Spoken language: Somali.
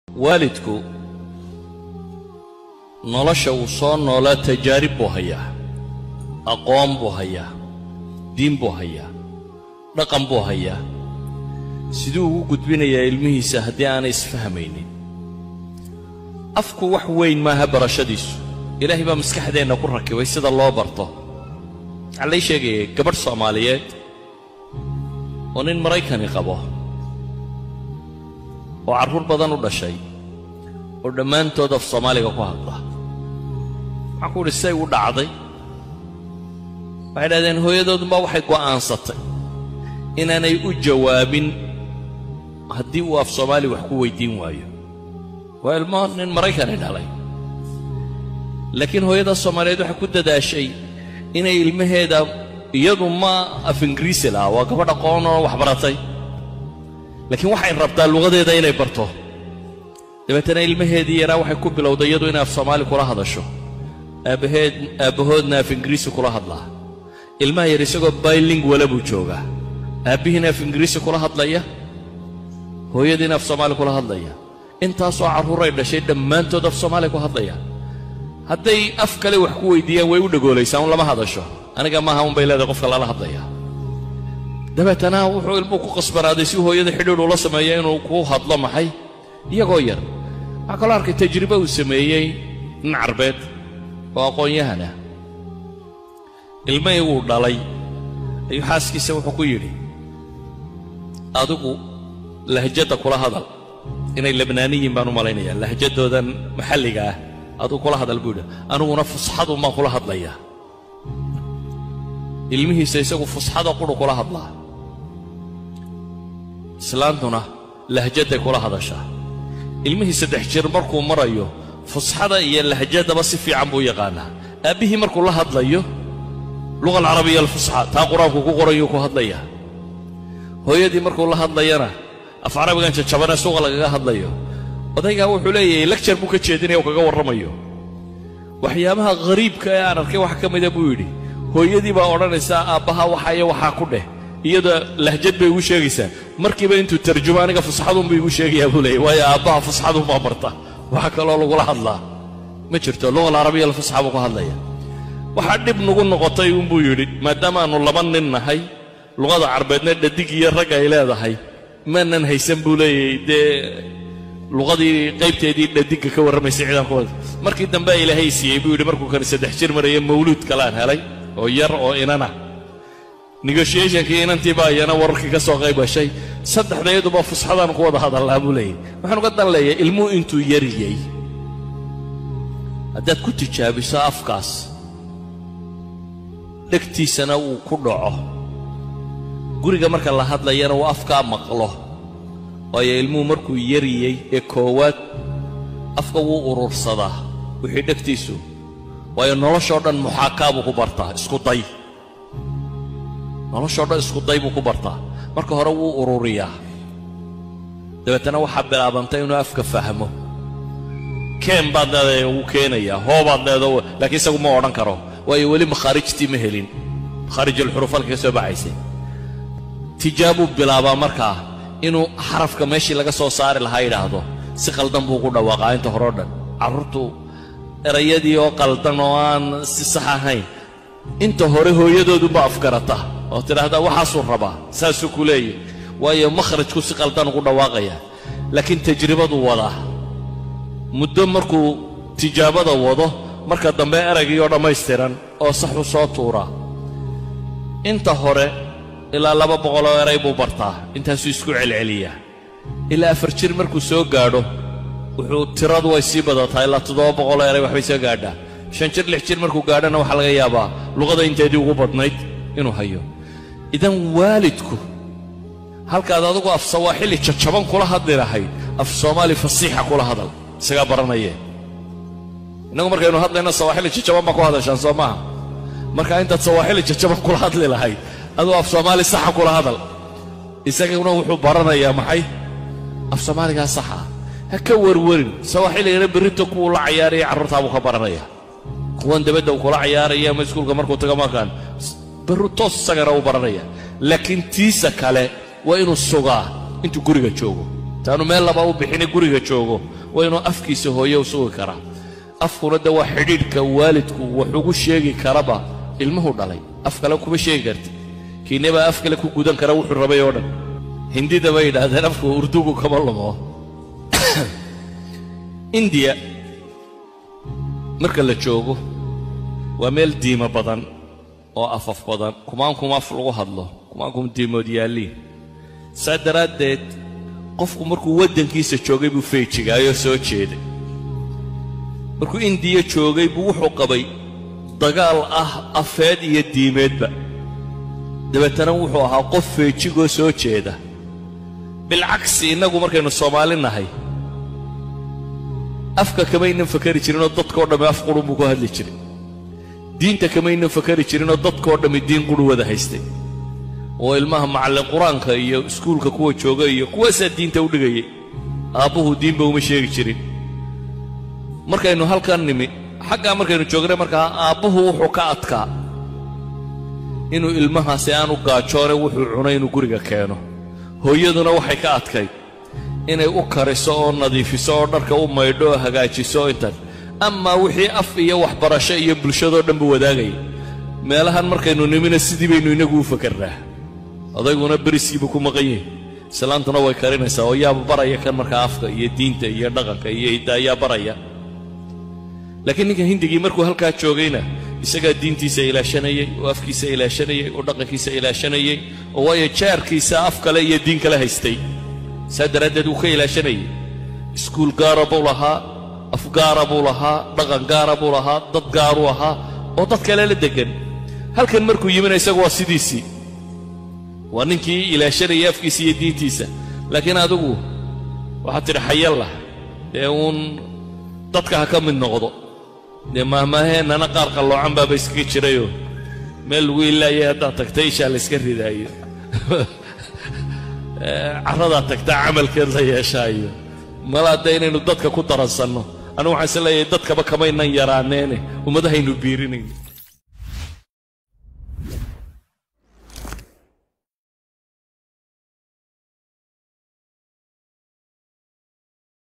waalidku nolosha uu soo noolaa tajaarib buu hayaa aqoon buu hayaa diin buu hayaa dhaqan buu hayaa siduu ugu gudbinayaa ilmihiisa haddii aanay isfahmaynin afku wax weyn maaha barashadiisu ilaahay baa maskaxdeenna ku rakibay sida loo barto waxaa lay sheegayay gabadh soomaaliyeed oo nin maraykani qabo oo carruur badan u dhashay oo dhammaantood af soomaaliga ku hadla waxaan ku udhi say u dhacday waxay dhahdeen hooyadoodunbaa waxay go'aansatay inaanay u jawaabin haddii uu af soomaali wax ku weyddiin waayo waa ilmo nin maraykani dhalay laakiin hooyada soomaaliyeed waxay ku dadaashay inay ilmaheeda iyadu ma af ingiriisi laha waa gabadh aqoon oo wax baratay laakiin waxay rabtaa luqadeeda inay barto dabeetana ilmaheedii yaraa waxay ku bilowday iyadu inay af soomaali kula hadasho aabbaheed aabbahoodna af ingiriisi kula hadlaa ilmaha yar isagoo baylingwala buu joogaa aabbihiina af ingiriisi kula hadlaya hooyadiina af soomaali kula hadlaya intaasoo carruuray dhashay dhammaantood af soomaali ku hadlaya hadday af kale wax ku weyddiiyaan way u dhagoolaysaa un lama hadasho aniga maaha un bay leedahay qofka lala hadlaya dabeetana wuxuu ilmuhu ku qasbanaaday si hooyada xidhiidh ula sameeya inuu ku hadlo maxay iyagoo yar waxaa kaloo arkay tajribe uu sameeyey nin carbeed oo aqoon-yahan ah ilmahii wuu dhalay ayuu xaaskiisa wuxuu ku yidhi adigu lahjadda kula hadal inay labnaaniyiin baan u malaynayaa lahjaddoodan maxalliga ah adigu kula hadal buu yidhi aniguna fusxadun baan kula hadlayaa ilmihiisa isagu fusxada qudhu kula hadlaa islaantuna lahjadday kula hadashaa ilmihii saddex jir markuu marayo fusxada iyo lahjaddaba si fiican buu yaqaanaa aabbihii markuu la hadlayo luqa alcarabiya alfusxa taa qur-aanku ku qorayuu ku hadlayaa hooyadii markuu la hadlayana af carabigan jajabane suuqa lagaga hadlayo odaygaa wuxuu leeyahay lagjar buu ka jeedinaya oo kaga warramayo waxyaabaha ghariibka ee aan arkay wax ka mida buu yidhi hooyadii baa odhanaysaa aabbaha waxa iyo waxaa ku dheh iyada lahjad bay igu sheegaysaa markiiba intuu tarjumo aniga fusxadunbuu igu sheegayaa buu leeyay waayo aabbaha fusxadunbaa barta waxa kaloo lagula hadlaa ma jirto luqa alcarabiya alfusxa buu ku hadlaya waxaa dhib nagu noqotay uunbuu yidhi maadaamaannu laba nin nahay luqada carbeedna dhadig iyo rag ay leedahay maanan haysan buu leeyahay dee luqadii qaybteedii dhadigga ka warramaysay ciidankooda markii dambe ilaahay siiyey buu yidhi markuu kani saddex jir maraya mawluud kalaan helay oo yar oo inana negotiationkii inantii baa iyana wararkii ka soo qayb gashay saddexdayaduba fusxadaan ku wada hadallaa buu leeyahy waxaan uga dan leeyahay ilmuhu intuu yariyey haddaad ku tijaabiso afkaas dhegtiisana uu ku dhaco guriga marka la hadlayana uu afkaa maqlo waayo ilmuhu markuu yariyey ee koowaad afka wuu urursadaa wixii dhegtiisu waayo noloshoo dhan muxaakaa buu ku bartaa isku day noloshoo dhan isku day buu ku bartaa marka hore wuu ururiyaa dabeetana waxaa bilaabantay inuu afka fahmo keen baad leedahay wuu keenayaa hoobaad leedaho laakiin isagu ma odhan karo waayo weli makhaarijtii ma helin makhaarijulxuruufalka ka soo baxaysay tijaabuu bilaabaa markaa inuu xarafka meeshii laga soo saari lahaa yidhaahdo si qaldan buu ugu dhawaaqaa inta horeo dhan carruurtu erayadii oo qaldan oo aan si sax ahayn inta hore hooyadoodunba afgarata oo tidhaahdaa waxaasuu rabaa saasuu ku leeyahy waayo makhrajku si qaldan ugu dhawaaqaya laakiin tajribaduu wadaa muddo markuu tijaabada wado marka dambe eraygii oo dhammaystiran oo saxu soo tuuraa inta hore ilaa laba boqoloo eray buu bartaa intaasuu isku celceliyaa ilaa afar jir markuu soo gaadho wuxuu tiradu way sii badataa ilaa toddoba boqoloo eray waxbay soo gaadhaa shan jir lix jir markuu gaadhana waxaa laga yaabaa luqada inteedii ugu badnayd inuu hayo idan waalidku halkaad adigu af sawaaxili jajaban kula hadli lahayd af soomaali fasiixa kula hadal isagaa baranayee innagu markaynu hadlayno sawaaxili jajaban baa ku hadashaan soo maaha marka intaad sawaaxili jajaban kula hadli lahayd aduu af soomaali saxa kula hadal isaguna wuxuu baranayaa maxay af soomaaligaa saxa ah ha ka warwarin sawaaxiligana berrito kuwuu la cayaaraya carruurtaabuu ka baranaya kuwan dabadda uu kula cayaaraya ama iskuulka markuu tago markaan barru toos isagana uu baranaya laakiin tiisa kale waa inuu sugaa intuu guriga joogo taanu meel laba u bixine guriga joogo waa inuu afkiisa hooye u sugi karaa afkuna de waa xidhiidhka waalidku wax ugu sheegi karaba ilmuhu dhalay af kale kuma sheegi karti kiine baa af kale ku gudan kara wuxuu rabay oo dhan hindida bay yidhaahdeen afku urdugu kama lumo indiya marka la joogo waa meel diimo badan oo afaf badan kumaankum af lagu hadlo kumaankum diimood yaalliin saa daraaddeed qofku markuu waddankiisa joogay buu feejigaayoo soo jeeday markuu indiya joogay buu wuxuu qabay dagaal ah afeed iyo diimeedba dabeetana wuxuu ahaa qof feejigoo soo jeeda bilcagsi innagu markaynu soomaali nahay afka kamaynan fakari jirinoo dadkao dhammi af qurun buu ku hadli jiray diinta kamaynan fakari jirinoo dadkao dhammi diin quru wada haystay oo ilmaha macallin qur-aanka iyo iskuulka kuwa jooga iyo kuwaasaa diinta u dhigayay aabbuhu diinba uma sheegi jirin markaynu halkan nimi xaggaa markaynu joognay markaa aabbuhu wuxuu ka adkaa inuu ilmahaasi aanu gaajoone wuxuu cunay inuu guriga keeno hooyaduna waxay ka adkayd inay u kariso oo nadiifiso oo dharka u maydho oo hagaajiso intan amaa wixii af iyo waxbarasho iyo bulshadoo dhan buu wadaagayay meelahan markaynu nimina sidii baynu innagu u fakarnaa odayguna beriskiibu ku maqan yihin islaantuna way karinaysaa oo yaaba baraya kan markaa afka iyo diinta iyo dhaqanka iyo idda ayaa baraya laakiin ninka hindigii markuu halkaa joogayna isagaa diintiisa ilaashanayey oo afkiisa ilaashanayey oo dhaqankiisa ilaashanayey oo waayo jaarkiisa af kale iyo diin kale haystay saa daraaddeed wuu ka ilaashanayey iskuul gaara buu lahaa af gaara buu lahaa dhaqan gaara buu lahaa dad gaaruu ahaa oo dad kale la deggan halkan markuu yimina isagu waa sidiisii waa ninkii ilaashanayay afkiisa iyo diintiisa laakiin adigu waxaad tidhi xayallah dee uun dadka ha ka mid noqdo dee maahmaaheennana qaar qalloocan baaba iskaga jirayoo meel lagu ilaayay haddaad tagta ishaa la yska ridaayo carradaad tagtaa camalkeed la yeeshaayo malaa dee inaynu dadka ku daransanno anigu waxaan is leeyahay dadkaba kamaynan yaraaneene ummadahaynu biirinayn